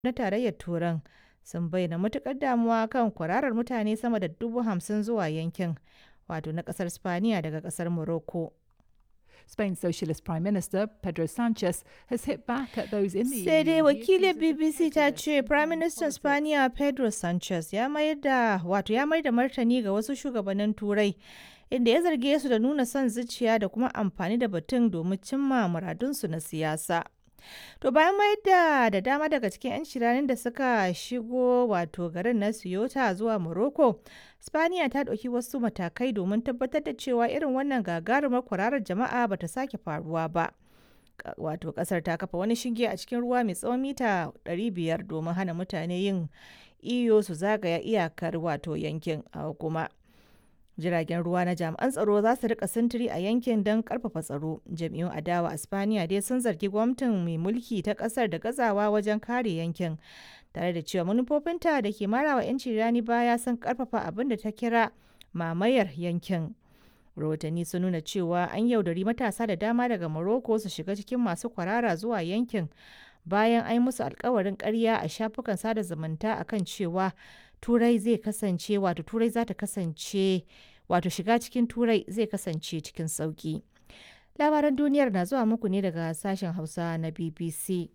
na Tarayyar Turan sun bayyana matuƙar damuwa kan kwararar mutane sama da dubu hamsin zuwa yankin, wato na ƙasar Spaniya daga ƙasar Morocco. Spain's Socialist Prime Minister Pedro Sanchez has hit back at those in the Sai dai EU. wakilin BBC ta ce Prime Minister Spaniya Pedro Sanchez ya mayar da wato ya mayar da martani ga wasu shugabannin Turai inda ya zarge su da nuna son zuciya da kuma amfani da batun domin cimma muradunsu na siyasa. To bayan mayar da da dama daga cikin 'yan shiranin da suka shigo wato garin na Ceuta zuwa Morocco, Spaniya ta ɗauki wasu matakai domin tabbatar da cewa irin wannan gagarumar kwararar jama'a bata sake faruwa ba. Ka- Wato kasar ta kafa wani shinge a cikin ruwa mai tsawon mita 500 domin hana mutane yin iyo su zagaya iyakar wato yankin a kuma. jiragen ruwa na jami'an tsaro za su rika sintiri a yankin don karfafa tsaro jam'iyyun adawa a spaniya dai sun zargi gwamnatin mai mulki ta kasar da gazawa wajen kare yankin tare da cewa manufofinta da ke marawa 'yanci rani baya sun karfafa abin da ta kira mamayar yankin rahotanni sun nuna cewa an yaudari matasa da dama daga morocco su shiga cikin masu kwarara zuwa yankin bayan an yi musu alkawarin karya a shafukan sada zumunta akan cewa turai zai kasance wato turai za ta kasance wato shiga cikin turai zai kasance cikin sauki labaran duniyar na zuwa muku ne daga sashen hausa na bbc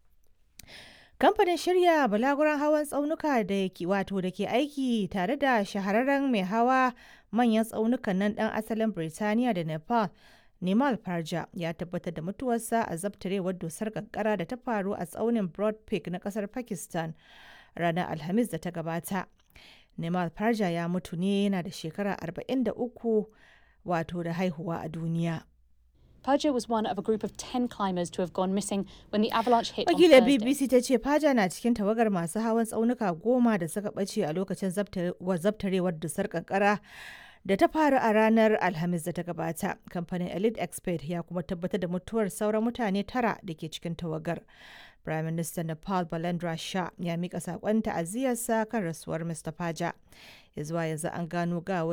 kamfanin shirya balaguran hawan tsaunuka da ke wato da ke aiki tare da shahararren mai hawa manyan tsaunukan nan dan asalin birtaniya da nepal Nimal Parja ya tabbatar da mutuwarsa a zabtarewar dusar kankara da ta faru a tsaunin Broad Peak na kasar Pakistan ranar Alhamis da ta gabata. Nimal Parja ya mutu ne yana da shekara 43 wato da haihuwa a duniya. Perja was one of a group of 10 climbers to have gone missing when the avalanche hit on Wakilar Thursday. BBC ta ce Paja na cikin tawagar masu hawan tsaunuka goma da suka ɓace a lokacin zabtare- wa- zabtarewar dusar kankara da ta faru a ranar Alhamis da ta gabata. Kamfanin Elite Expert ya kuma tabbatar da mutuwar sauran mutane tara da ke cikin tawagar. Prime Minister Nepal Balendra Shah ya mika saƙon ta'aziyarsa kan rasuwar Mr. Paja. Ya zuwa yanzu an gano gawar